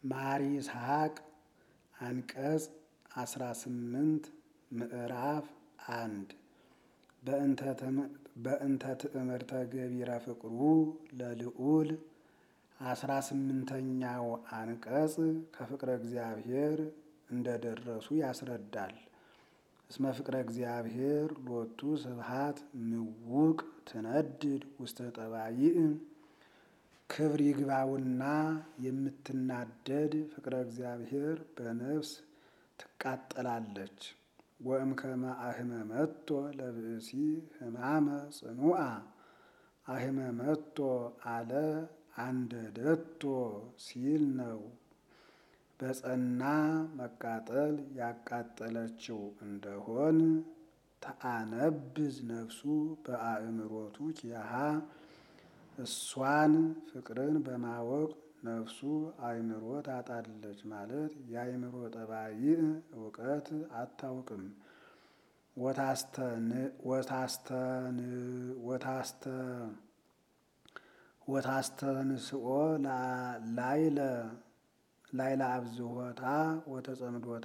ማር ይስሐቅ አንቀጽ አስራ ስምንት ምዕራፍ አንድ በእንተ ትእምርተ ገቢረ ፍቅሩ ለልዑል አስራ ስምንተኛው አንቀጽ ከፍቅረ እግዚአብሔር እንደደረሱ ያስረዳል። እስመ ፍቅረ እግዚአብሔር ሎቱ ስብሐት ምውቅ ትነድድ ውስተ ጠባይእ ክብር ይግባውና የምትናደድ ፍቅረ እግዚአብሔር በነፍስ ትቃጠላለች። ወእምከመ አህመመቶ ለብእሲ ሕማመ ጽኑዓ አህመመቶ አለ አንደደቶ ሲል ነው። በጸና መቃጠል ያቃጠለችው እንደሆን ተአነብዝ ነፍሱ በአእምሮቱ ኪያሃ እሷን ፍቅርን በማወቅ ነፍሱ አእምሮ ታጣለች ማለት የአእምሮ ጠባይ እውቀት አታውቅም። ወታስተንስኦ ላይለ ላይለ አብዝሆታ ወተጸምዶታ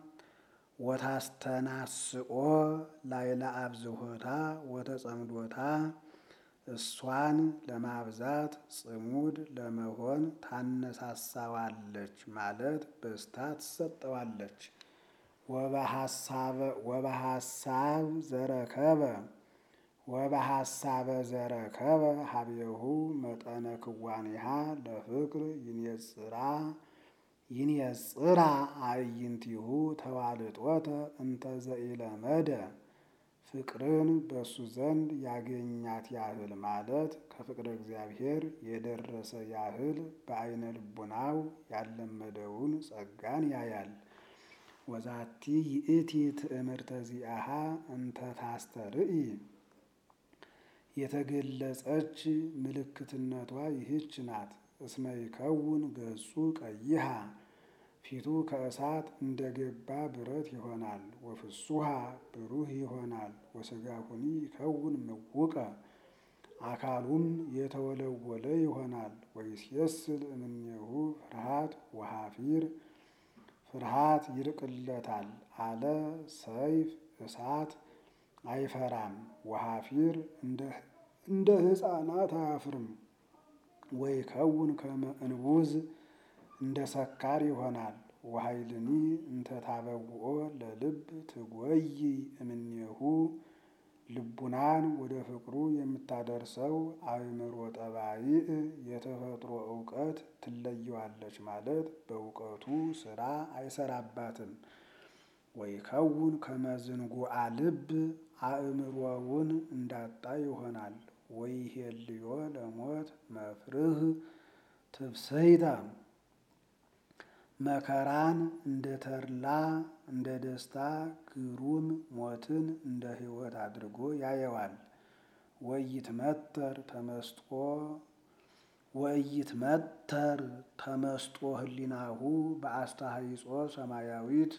ወታስተናስኦ ላይለ አብዝሆታ ወተጸምዶታ እሷን ለማብዛት ጽሙድ ለመሆን ታነሳሳዋለች ማለት በስታ ትሰጠዋለች። ወበሐሳብ ዘረከበ ወበሐሳበ ዘረከበ ሀቤሁ መጠነ ክዋኔሃ ለፍቅር ይንየጽራ ይንየጽራ አዕይንቲሁ ተዋልጦተ እንተ ዘኢለመደ ፍቅርን በእሱ ዘንድ ያገኛት ያህል ማለት ከፍቅረ እግዚአብሔር የደረሰ ያህል በአይነ ልቡናው ያለመደውን ጸጋን ያያል። ወዛቲ ይእቲ ትእምርተ ዚአሃ እንተ ታስተርኢ የተገለጸች ምልክትነቷ ይህች ናት። እስመ ይከውን ገጹ ቀይሃ ፊቱ ከእሳት እንደገባ ብረት ይሆናል። ወፍሱሃ ብሩህ ይሆናል። ወሥጋሁኒ ይከውን ምውቀ አካሉም የተወለወለ ይሆናል። ወይሴስል እምኔሁ ፍርሃት ወሃፊር ፍርሃት ይርቅለታል አለ ሰይፍ እሳት አይፈራም። ወሃፊር እንደ ሕፃናት አያፍርም። ወይከውን ከመ እንቡዝ እንደ ሰካር ይሆናል። ወኃይልኒ እንተ ታበውኦ ለልብ ትጎይ እምኔሁ ልቡናን ወደ ፍቅሩ የምታደርሰው አእምሮ ጠባይእ የተፈጥሮ እውቀት ትለየዋለች ማለት በእውቀቱ ስራ አይሰራባትም። ወይከውን ከመ ዝንጉዓ ልብ አእምሮውን እንዳጣ ይሆናል። ወይሄልዮ ለሞት መፍርህ ትብሰይታ መከራን እንደ ተድላ እንደ ደስታ ግሩም ሞትን እንደ ሕይወት አድርጎ ያየዋል። ወይትመተር ተመስጦ ወይትመተር ተመስጦ ህሊናሁ በአስተሃይጾ ሰማያዊት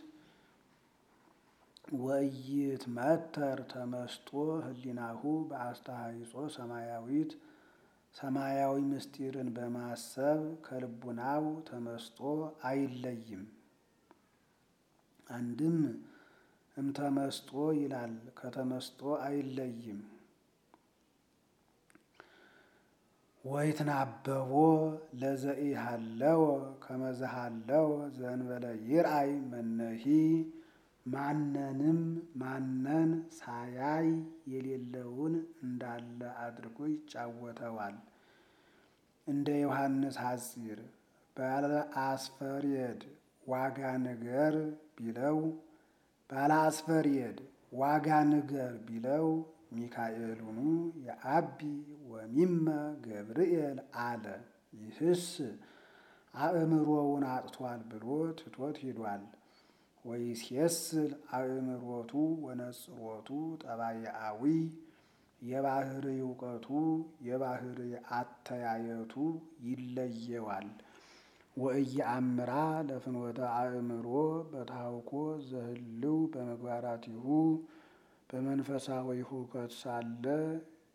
ወይትመተር ተመስጦ ህሊናሁ በአስተሃይጾ ሰማያዊት ሰማያዊ ምስጢርን በማሰብ ከልቡናው ተመስጦ አይለይም። አንድም እምተመስጦ ይላል ከተመስጦ አይለይም። ወይትናበቦ ለዘኢሃለወ ከመዝሃለወ ዘእንበለ ይርአይ መነሂ ማንንም ማነን ሳያይ የሌለውን እንዳለ አድርጎ ይጫወተዋል። እንደ ዮሐንስ ሐጺር ባለ አስፈርየድ ዋጋ ንገር ቢለው ባለ አስፈርየድ ዋጋ ንገር ቢለው ሚካኤሉኑ የአቢ ወሚመ ገብርኤል አለ። ይህስ አእምሮውን አጥቷል ብሎ ትቶት ሂዷል። ወይሴስል አእምሮቱ ወነጽሮቱ ጠባይአዊ የባህር እውቀቱ የባህር አተያየቱ ይለየዋል። ወእየአምራ ለፍኖተ አእምሮ በታውኮ ዘህልው በመግባራቲሁ በመንፈሳዊ ሁከት ሳለ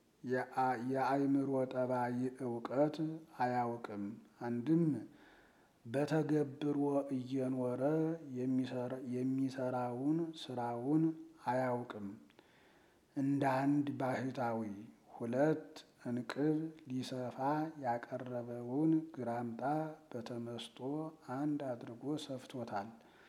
የአእምሮ ጠባይ እውቀት አያውቅም። አንድም በተገብሮ እየኖረ የሚሰራውን ስራውን አያውቅም። እንደ አንድ ባህታዊ ሁለት እንቅብ ሊሰፋ ያቀረበውን ግራምጣ በተመስጦ አንድ አድርጎ ሰፍቶታል።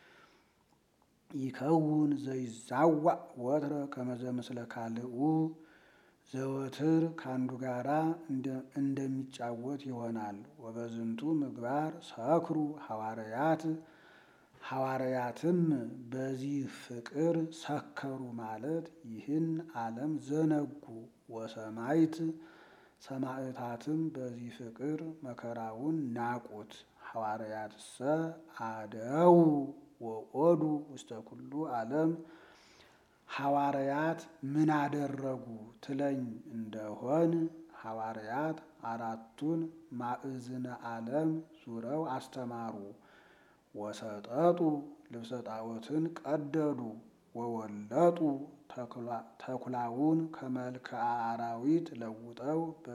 ይከውን ዘይዛዋዕ ወትረ ከመዘ ምስለ ካልኡ ዘወትር ከአንዱ ጋራ እንደሚጫወት ይሆናል። ወበዝንቱ ምግባር ሰክሩ ሐዋርያት ሐዋርያትም በዚህ ፍቅር ሰከሩ ማለት ይህን ዓለም ዘነጉ። ወሰማይት ሰማዕታትም በዚህ ፍቅር መከራውን ናቁት። ሐዋርያትሰ አደው ወኦዱ ውስተ ኩሉ ዓለም ሐዋርያት ምን አደረጉ ትለኝ እንደሆን ሐዋርያት አራቱን ማዕዝነ ዓለም ዙረው አስተማሩ። ወሰጠጡ ልብሰ ጣዖትን ቀደዱ። ወወለጡ ተኩላውን ከመልክዓ አራዊት ለውጠው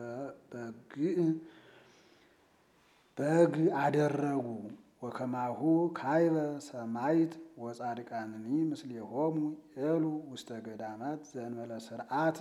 በግ አደረጉ። ወከማሁ ካይበ ሰማይት ወጻድቃንኒ ምስሌሆሙ ኤሉ ውስተ ገዳማት ዘእንበለ ስርዓት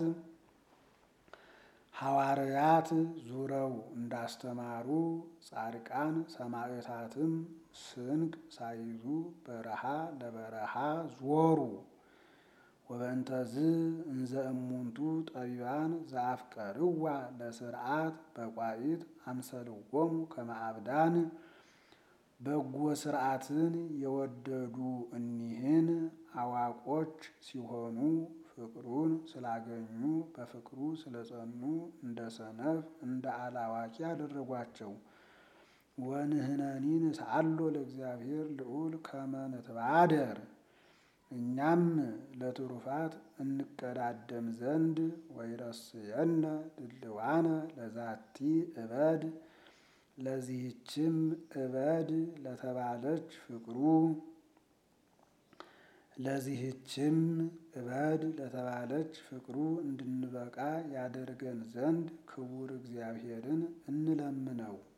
ሐዋርያት ዙረው እንዳስተማሩ ጻድቃን ሰማዕታትም ስንቅ ሳይዙ በረሃ ለበረሃ ዞሩ። ወበእንተዝ እንዘ እሙንቱ ጠቢባን ዘአፍቀርዋ ለስርዓት በቋኢት አምሰልዎሙ ከመ አብዳን በጎ ስርዓትን የወደዱ እኒህን አዋቆች ሲሆኑ ፍቅሩን ስላገኙ በፍቅሩ ስለጸኑ እንደ ሰነፍ እንደ አላዋቂ አደረጓቸው። ወንህነኒ ንስአሎ ለእግዚአብሔር ልዑል ከመ ንትባደር እኛም ለትሩፋት እንቀዳደም ዘንድ ወይረስየነ ድልዋነ ለዛቲ እበድ ለዚህችም እበድ ለተባለች ፍቅሩ ለዚህችም እበድ ለተባለች ፍቅሩ እንድንበቃ ያደርገን ዘንድ ክቡር እግዚአብሔርን እንለምነው።